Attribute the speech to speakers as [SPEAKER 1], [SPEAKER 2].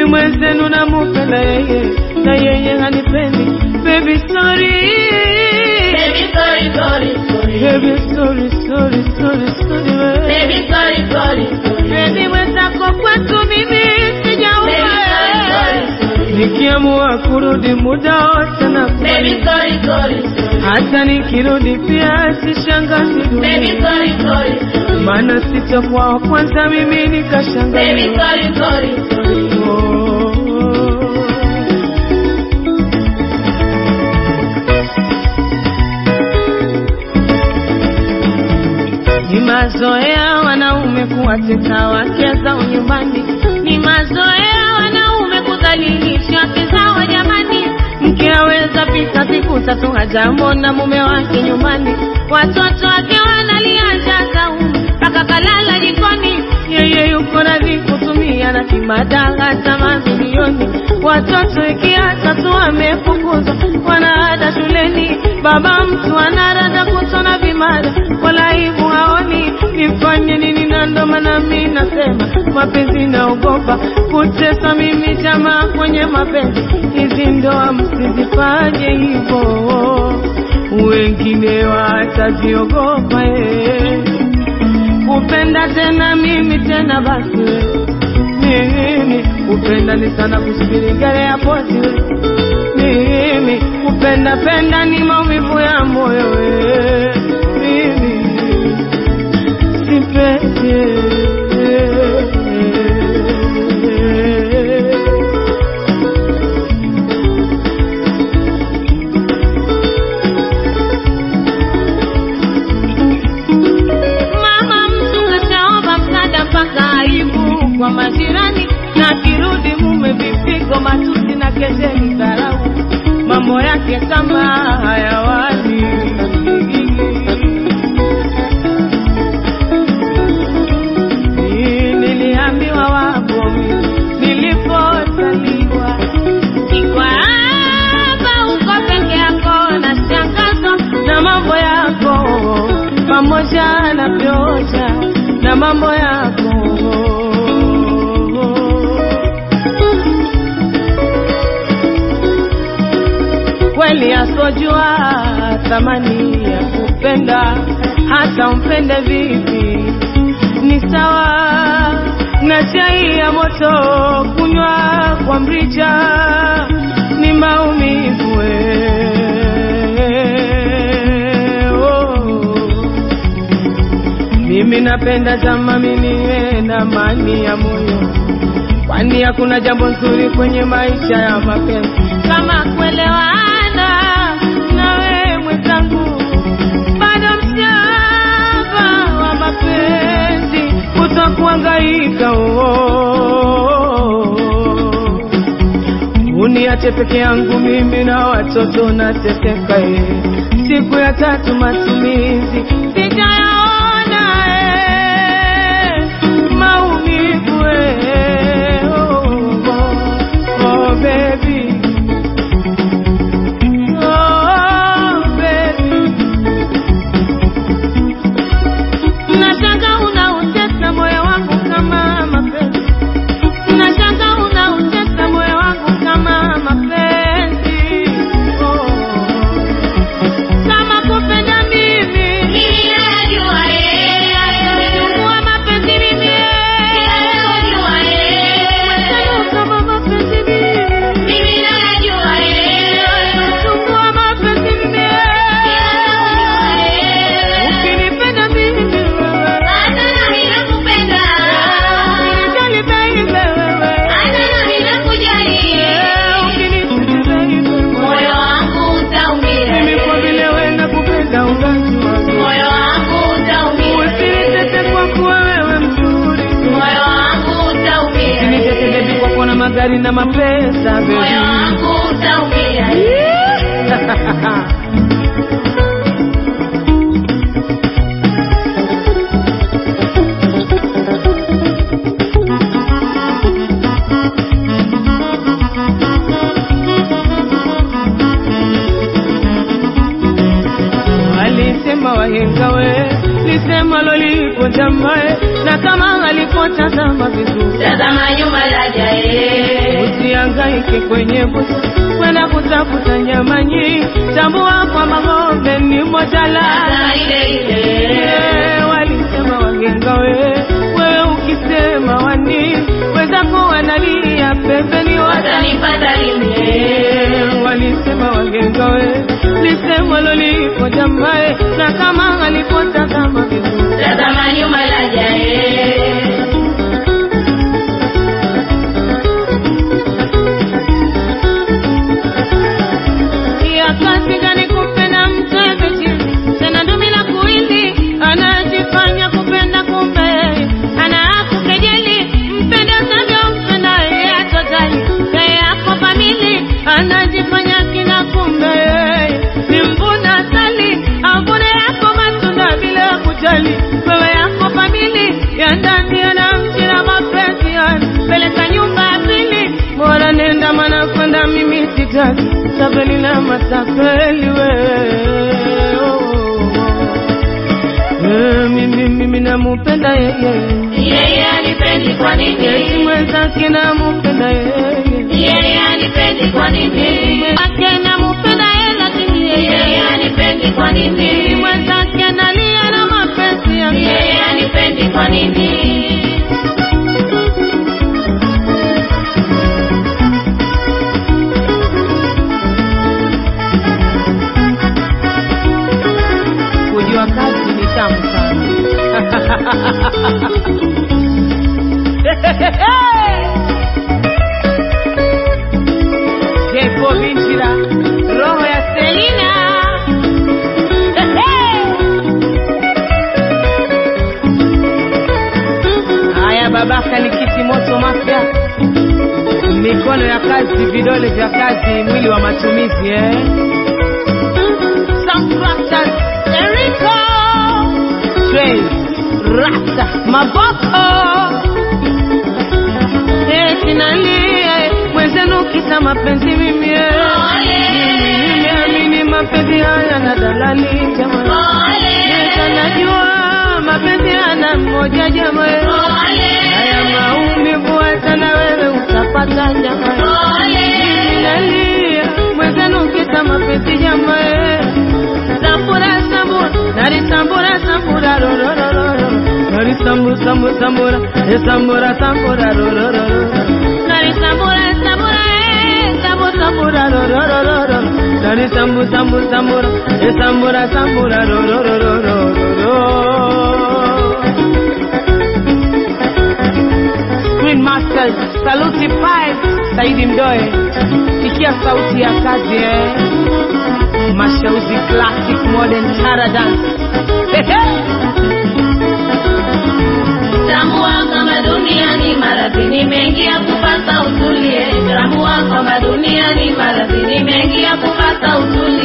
[SPEAKER 1] mwenzenu namupenda yeye na yeye hanipendi baby sorry
[SPEAKER 2] Baby, sorry, sorry, sorry.
[SPEAKER 1] baby sorry sorry sorry sorry we.
[SPEAKER 2] Baby, sorry, sorry, sorry.
[SPEAKER 1] baby mwenzako kwetu mimi
[SPEAKER 2] Baby,
[SPEAKER 1] sijaua
[SPEAKER 2] sorry, sorry, sorry.
[SPEAKER 1] nikiamua kurudi muda wote na
[SPEAKER 2] Baby, sorry, sorry, sorry.
[SPEAKER 1] hata nikirudi pia sishangazi
[SPEAKER 2] Baby,
[SPEAKER 1] dunia
[SPEAKER 2] sorry, sorry, sorry.
[SPEAKER 1] maana sitakuwa wa kwanza mimi
[SPEAKER 2] Baby,
[SPEAKER 1] nikashangazi
[SPEAKER 2] sorry, sorry, sorry.
[SPEAKER 1] Ni mazoea wanaume kuwatesa wake zao nyumbani, ni mazoea wanaume kudhalilisha wake zao jamani. Mke aweza pita siku tatu hajamwona mume wake nyumbani, watoto wake wanalia njaa zaumu mpaka kalala jikoni, yeye yuko radhi kutumia na kimada hata mamilioni. Watoto ikiacha tu wamefukuzwa, wanaada shuleni, baba mtu anarada kutona vimada, wala aibu haoni. Nifanye nini? Na ndo maana mi nasema mapenzi naogopa kutesa mimi jamaa kwenye mapenzi, hizi ndoa msizifanye hivyo, wengine wataziogopa eh kupenda tena mimi tena basi we. mimi kupenda ni sana kusubiri gari ya poti we. mimi kupenda penda ni maumivu ya moyo we. mimi sipendi Mama mtu kashaomba msaada mpaka aibu kwa majirani, na kirudi mume vipigo, matusi na kejeli, dharau, mambo yake kama hayawani. Ni- Niliambiwa wapo nilipozaliwa Iko hapa uko peke yako na shangazwa na mambo yako pamoja na vyoja na mambo yako kweli asojua thamani ya kupenda hata umpende vipi ni sawa na chai ya moto kunywa kwa mrija ni maumivu eh, oh. mimi napenda jama miniwe na amani ya moyo kwani hakuna jambo nzuri kwenye maisha ya mapenzi kama kuelewana nawe mwenzangu bado mshamba wa mapenzi utakuangaika oh. uniache peke yangu mimi na watoto nateseka eh. siku ya tatu matumizi sijayaona eh. maumivu eh. oh, oh, oh, baby. Oh, baby. Nashanga unautesa moyo wangu kama mapenzi, nashanga unautesa moyo wangu kama mapenzi. Oh, kama kupenda mimi
[SPEAKER 2] Mimi najua yeye,
[SPEAKER 1] chukua mapenzi mimi
[SPEAKER 2] najua yeye.
[SPEAKER 1] Sasa kama mapenzi mimi
[SPEAKER 2] Mimi najua yeye,
[SPEAKER 1] chukua mapenzi mimi ukinipenda mimi wewe
[SPEAKER 2] hata nami nakupenda,
[SPEAKER 1] Unijali baby wewe
[SPEAKER 2] hata nami nakujali.
[SPEAKER 1] ukinipenda baby
[SPEAKER 2] Moyo wangu utaumia,
[SPEAKER 1] mimi kwa vile wewe nakupenda ungali wangu
[SPEAKER 2] moyo wangu utaumia,
[SPEAKER 1] usinitete kwa kuwa wewe mzuri
[SPEAKER 2] moyo wangu utaumia,
[SPEAKER 1] usinitete baby kwa kuwa na magari na mapesa baby
[SPEAKER 2] moyo wangu utaumia.
[SPEAKER 1] Walisema wahenga we, lisema lolipo jamae, na kama alipotazama vizuri
[SPEAKER 2] Tazama nyuma laja yeye,
[SPEAKER 1] usihangaike kwenye busi kwenda kutafuta nyama nyingi, tambua kwamba ng'ombe ni moja la
[SPEAKER 2] Sasa ile ile.
[SPEAKER 1] Eh, walisema wagenga we wewe ukisema wani wenzako wanalia pembeni wata
[SPEAKER 2] Watanipata lini?
[SPEAKER 1] Eh, walisema wagenga we lisemo lolipo jamae na kama alipotazama vizuri
[SPEAKER 2] Tazama nyuma laja eh.
[SPEAKER 1] ya kazi gani kupenda mtu hivi chini tena ndumi la kuili anajifanya kupenda kumbe yeye anakukejeli mpende unavyompenda yeye atojali yeye ako famili anajifanya kina kumbe yeye ni mvuna sali avune yako matunda bila kujali wewe yako famili ya ndani anamchira mapenzi yani peleka nyumba ya pili bora nenda mana kwenda mimi sitaki tapeli na matapeli wewe Eh, mimi mimi namupenda yeye
[SPEAKER 2] Yeye anipendi kwa
[SPEAKER 1] eti
[SPEAKER 2] nini?
[SPEAKER 1] mwenzake namupenda yeye
[SPEAKER 2] Yeye anipendi kwa nini?
[SPEAKER 1] ake namupenda yeye lakini
[SPEAKER 2] Yeye
[SPEAKER 1] yeye
[SPEAKER 2] anipendi kwa
[SPEAKER 1] eti
[SPEAKER 2] nini?
[SPEAKER 1] mwenzake analia na mapenzi yake
[SPEAKER 2] Yeye anipendi kwa nini?
[SPEAKER 1] kujua kazi ni tamu sana Jepo Binchira, roho ya Selina. Haya babaka ni kiti moto mapya, mikono ya kazi, vidole vya kazi, mwili wa matumizi eh? Some fractures, Erico, Trey, Rasta, Maboko eti nalia mwenzenu kisa mapenzi mimi eh. nimeamini mapenzi haya na dalali jama Esa najua mapenzi hana mmoja jama eh. haya maumivu hata na wewe utapata jama eh. nalia mwenzenu kisa mapenzi jama eh. sambura sambura nari sambura sambura ro ro ro ro ro nari sambu sambu sambura e sambura sambura ro ro ro ro nari sambura sambura e sambu sambura ro ro ro ro ro nari sambu sambu sambura e sambura sambura ro ro ro ro ro ro Screen Masters, Saluti Five, Saidi Mdoe, sikia sauti ya kazi eh. Mashauzi Classic Modern Tara Dance.
[SPEAKER 2] Tambua kama duniani maradhi ni mengi ya kupata utulie. Tambua kama duniani maradhi ni mengi ya kupata utulie.